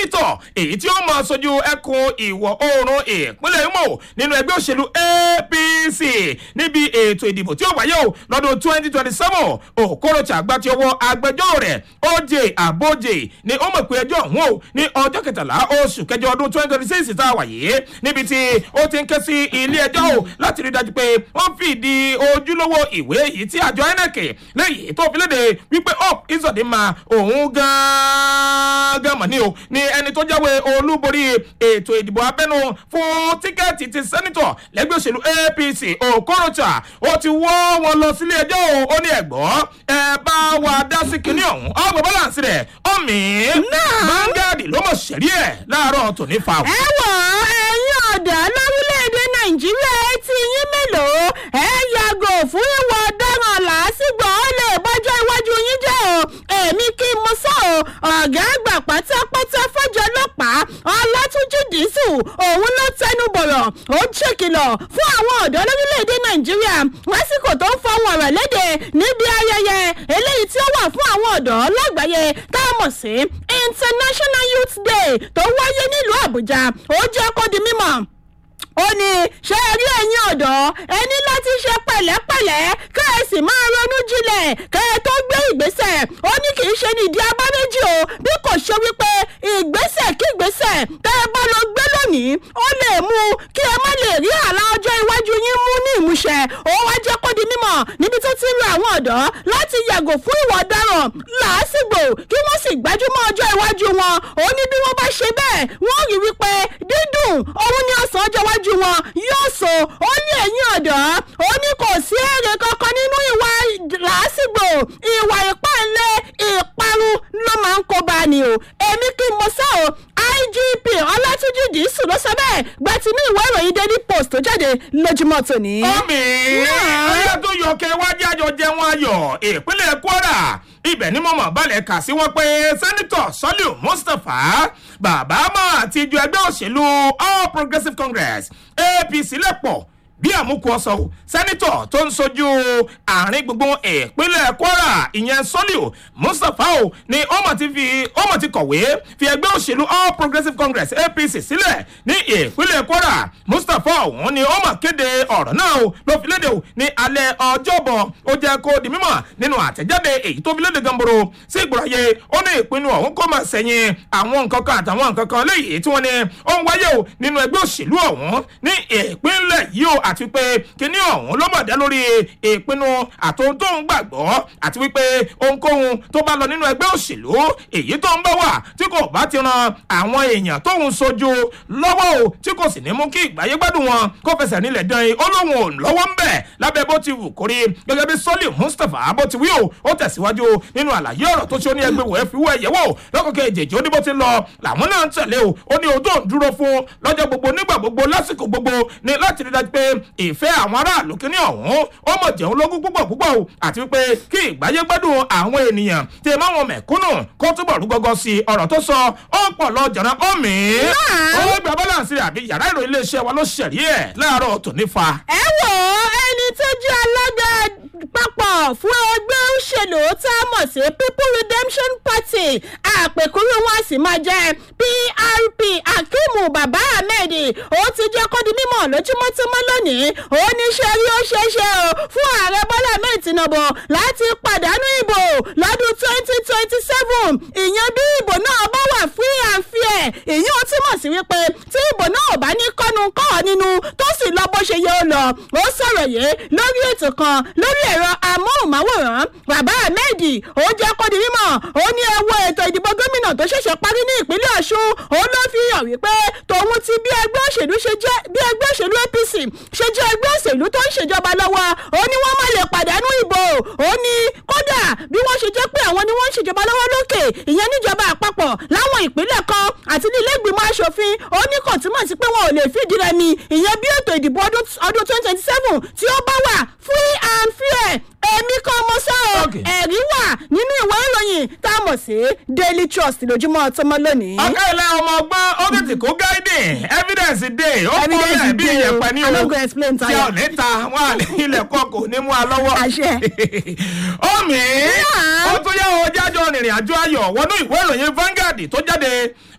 sẹ́nitọ̀ èyí tí ó mọ̀ sojú ẹkùn ìwọ̀ oòrùn ìpínlẹ̀ imo nínú ẹgbẹ́ òṣèlú apc níbi ètò ìdìbò tí ó wáyé o lọ́dún twenty twenty seven okorocha gba ti ọwọ́ agbẹjọ́rò rẹ̀ oj aboje ni ó mọ̀ pé ẹjọ́ ọ̀hún o ní ọjọ́ kẹtàlá oṣù kẹjọ ọdún twenty twenty six tá a wà yìí níbi tí ó ti ń ké sí ilé ẹjọ́ o láti rí dájú pé wọ́n fìdí ojúlówó ìwé yìí tí àjọ inec lẹ́yìn tó fi léde wípé up izọ̀dínmà òun gan-an mọ̀ ní o ní ẹni tó jáwé olúborí ètò ìdìbò abẹ́nu fún tíkẹ́ẹ̀tì ti sẹ́nitọ̀ lẹ́gbẹ́ òṣèlú apc okorocha ó ti wọ́ wọn lọ sílé ẹjọ́ o ó ní ẹ̀gbọ́n ẹ bá wa dá sí kinní ọ̀hún ọgbọ̀n bọ́láǹsì rẹ̀ ọ̀mì mangadi ló mọ̀ sẹ́rí ẹ̀ láàárọ̀ tòní fa o. ẹ wọ ẹyin ọ̀dà lórílẹ̀‐èdè nàìjíríà ẹ ti yín mélòó ẹ yàgò fún ìwà ọ̀daràn làásìgbò ó lè bọ́jọ́ iwájú yín jẹ́ o èmi kí n mọ sọ o ọ̀gá àgbà pátápátá fọ́jọ́ ọlọ́pàá ọlátúnjì dísù òun ló tẹnu bọ̀rọ̀ ó ṣèkìlọ̀ fún àwọn ọ̀dọ́ lórílẹ̀‐èdè nàìjíríà lásìkò tó ń fọwọ́ ọ̀rọ̀ léde níbi ayẹyẹ eléyìí tí ó wà fún àwọn ọ̀dọ́ lágbàáyé tá a mọ̀ sí international youth day tó wáyé nílùú àbújá ó jẹ́ kó di mímọ̀ ó ní ṣé ẹ rí ẹ̀yin ọ̀dọ́ ẹ ní láti ṣe pẹ̀lẹ́pẹ̀lẹ́ kẹ́ ẹ sì máa ronú jinlẹ̀ kẹ́ ẹ tó gbé ìgbésẹ̀ ó ní kì í ṣe ní ìdí abáméjì o bí kò ṣe wípé ìgbésẹ̀ kí ìgbésẹ̀ tẹ́ ẹ bá lọ gbé lónìí ó lè mú kí ẹ má lè rí àlá ọjọ́ iwájú yín mú ní ìmúṣẹ ó wá jẹ́ kó di mímọ̀ níbi tó ti ń lo àwọn ọ̀dọ́ láti yàgò fún ìwà ọ̀daràn làásìgbò kí wọ́n sì gbájúmọ́ ọjọ́ iwájú wọn ó ní bí wọ́n bá ṣe bẹ́ẹ̀ wọ́n rí wípé dídùn òun ni ọ̀sán ọjọ́ iwájú iwájú wọn yóò so ó ní ẹ̀yìn ọ̀dọ́ ó ní kò sí èrè kankan nínú ìwà làásìgbò ìwà ìpànlẹ̀ ìparun ló máa ń kó bá ni o èmi kí n mọ sọ o igp ọlátúnjì dìísù ló sọ bẹ́ẹ̀ gba ti ní ìwé ìròyìn daily post tó jáde lójúmọ́ tòní. ọmọ ọyọ tó yọ kẹ wájú àjọ jẹun ayọ ìpínlẹ̀ kwara ibẹ̀ ni mo mọ̀ balẹ̀ kà sí wọn pé sẹ́nitọ̀ sọ́líù mustapha bàbá mọ́ àti ìjọ ẹgbẹ́ òṣèlú all progressives congress apc lẹ́pọ̀ bí àmúkú ọsàn o sẹ́nitọ̀ tó ń sojú àárín gbogbo ìpínlẹ̀ kwara ìyẹn sọ́líù mustapha o ni ọmọ ti fi ọmọ ti kọ̀wé fi ẹgbẹ́ òṣèlú all progressives congress apc sílẹ̀ ní ìpínlẹ̀ kwara mustapha ọ̀hún ni ọmọ kéde ọ̀rọ̀ náà o ló fi léde o ní alẹ́ ọjọ́bọ̀ ó jẹ́ kó di mímọ̀ nínú àtẹ̀jáde èyí tó fi léde gamboro sí ìgbòràyè ó ní ìpinnu ọ̀hún kó máa sẹ́yìn àwọn nǹkan kan àtàwọn nǹkan kan léyìí tí wọ́n ní ó ń wáyé o nínú ẹgbẹ́ òṣèlú ọ̀hún ní ìpínlẹ̀ yìí o àti pé kíní ọ̀hún ló mọ̀ dá lórí ìpinnu àtòhun tó ń gbàgbọ́ àti wípé ohunkóhun tó bá lọ nínú ẹgbẹ́ òṣèlú èyí tó ń bá wà tí kò bá ti ran àwọn èèyàn tóun sojú lọ́wọ́ o tí kò sì ní mú kí ìgbáyé gbádùn wọn kó fẹsẹ̀ nílẹ̀ dán in ó lóun ò lọ́wọ́ ń bẹ̀ lábẹ́ bó ti wù kórí gẹ́gẹ́ bí sọ́lì mustapha bó ti wí o ó tẹ̀síwájú nínú àlàyé ọ̀rọ̀ tó ṣe ó ní ẹgbẹ́ wò ẹ́ fi wọ́ ẹ̀yẹ́ wò lọ́kọ̀kẹ́ ìjèjì ó ní bó ti lọ làwọn náà ń tẹ̀lé o ó ní ojú òun dúró fún lọ́jọ́ gbogbo nígbà gbogbo lásìkò gbogbo ní láti rí dájú pé ìfẹ́ àwọn aráàlú kíní ọ̀hún ó mọ̀ jẹun lógún púpọ̀ púpọ̀ o àti wípé kí ìgbáyé gbádùn àwọn ènìyàn tí ẹ máa wọn mẹ̀kúnnù kó túbọ̀ rú gọ́gọ́ sí ọ̀rọ̀ tó sọ ó pọ̀ lọ jọ̀rọ̀ ó mì í ó gba bọ́láǹsì rẹ̀ àbí yàrá ìròyìn iléeṣẹ́ wa ló ṣẹ̀rí ẹ̀ láàárọ̀ tòní fa. ẹ wò ó ẹni tó jẹ́ alága papọ̀ fún ẹgbẹ́ òṣèlú tá a mọ̀ sí people redemption party àpèkúrú wọn sì máa jẹ́ prp akimu baba ahmed ó ti jẹ́ kó di mímọ̀ lójúmọ́ tó mọ́ lónìí ó ní ṣe rí ó ṣeé ṣe o fún ààrẹ bọ́lá ahmed tinubu láti pàdánù ìbò lọ́dún twenty twenty seven ìyẹn bí ìbò náà bá wà free and fair ìyẹn ó túmọ̀ sí wípé tí ìbò náà ò bá ní kọ́nu kọ́ nínú tó sì lọ bó ṣe yẹ ó lọ ó sọ̀rọ̀ yìí lórí ètò kan lórí ẹ̀rọ amóhùnmáwòrán bàbá ahmed ó jẹ́ kó di mímọ̀ ó ní ẹ wo ètò ìdìbò gómìnà tó ṣẹ̀ṣẹ̀ parí ní ìpínlẹ̀ ọ̀ṣun ó ló fi hàn wípé tòun ti bí ẹgbẹ́ òṣèlú ṣe jẹ́ bí ẹgbẹ́ òṣèlú apc ṣe jẹ́ ẹgbẹ́ òṣèlú tó ń ṣèjọba lọ́wọ́ ó ní wọ́n má lè pàdánù ìbò ó ní kódà bí wọ́n ṣe jẹ́ pé àwọn ni wọ́n ń ṣèjọba lọ́wọ́ lókè ìyẹn níjọba àpapọ̀ láwọn ìpínlẹ̀ kan àti ní ilé ìgbìmọ̀ asòfin ó ní kò túmọ̀ sí pé wọn ò lè fìdí rẹmi ìyẹn bí ètò ìdìbò ọdún twenty twenty seven tí ó bá wà free and fair èmi kan mo sọ ọ Okay. ẹ̀rí wà nínú ìwé ìròyìn tá a mọ̀ sí daily trust lójúmọ́ tọmọ lónìí. ọ̀gá ilẹ̀ ọmọ ọgbọ́n ó tètè kó gáídìn evidence dey ó kọ́ Evidence lẹ̀ bí dey o. ìyẹ̀pẹ̀ ní o I no go explain tí tire. ò ní ta wọn à ní ilẹ̀ kọ́ kò ní mú a lọ́wọ́. Àṣẹ. omi Yeah. ó tún yá o jájọ rìnrìn àjò ayọ̀ wọnú ìwé ìròyìn Vanguard tó jáde